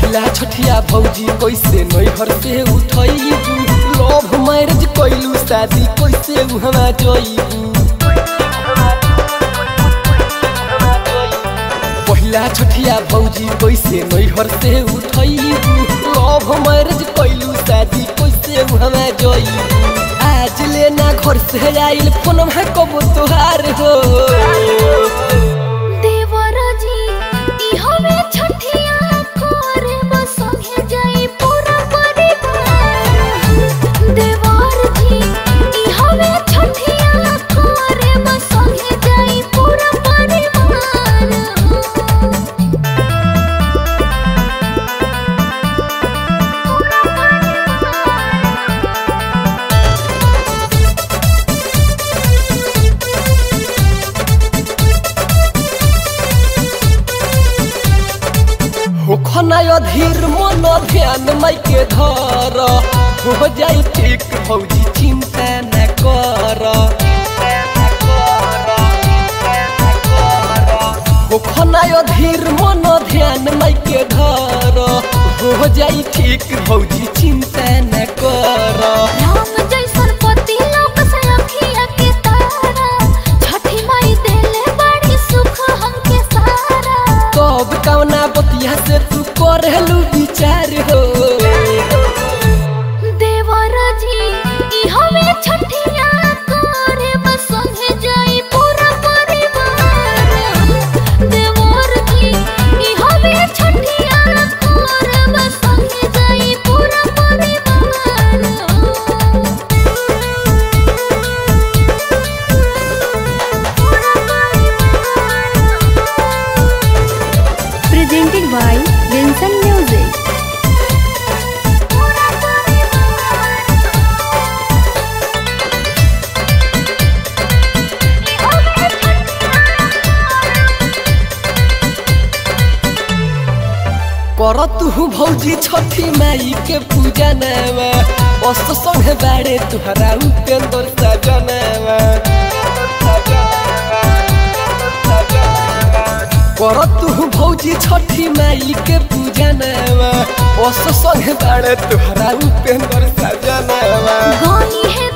पहिला छठिया भौजी कैसे नैहर से उठैबू लव मैरिज कैलू शादी कैसे उहवा जइबू पहिला छठिया भौजी कैसे नैहर से उठैबू लव मैरिज कैलू शादी कैसे उहवा जइबू आज लेना घर से आइल फोन में कबो तोहार हो देवराजी ई हवे छठिया करे बसंगे जाई पूरा परिवार देवराजी ई हवे छठिया करे बसंगे जाई पूरा परिवार होखना अधीर मन ध्यान माइके धर हो जाई ठीक भौजी चिंता न कर होखना अधीर मन ध्यान माइके धर हो जाई ठीक भौजी चिंता न कर राम जैसन पति लोक से अखिया के तारा छठी माई देले बड़ी सुख हमके सारा कब कवना बतिया से तू करेलू विचार हो देवराजी ई हवे छठिया करे बसंगे जाई पूरा परिवार देवराजी ई हवे छठिया करे बसंगे जाई पूरा परिवार presented by Vincent Music. कर तू भौजी छठी माई के पूजा नवा अस संगे बाड़े तुहरा उपेंद्र सजनवा कर तू भौजी छठी माई के पूजा नवा अस संगे बाड़े तुहरा उपेंद्र सजनवा गानी है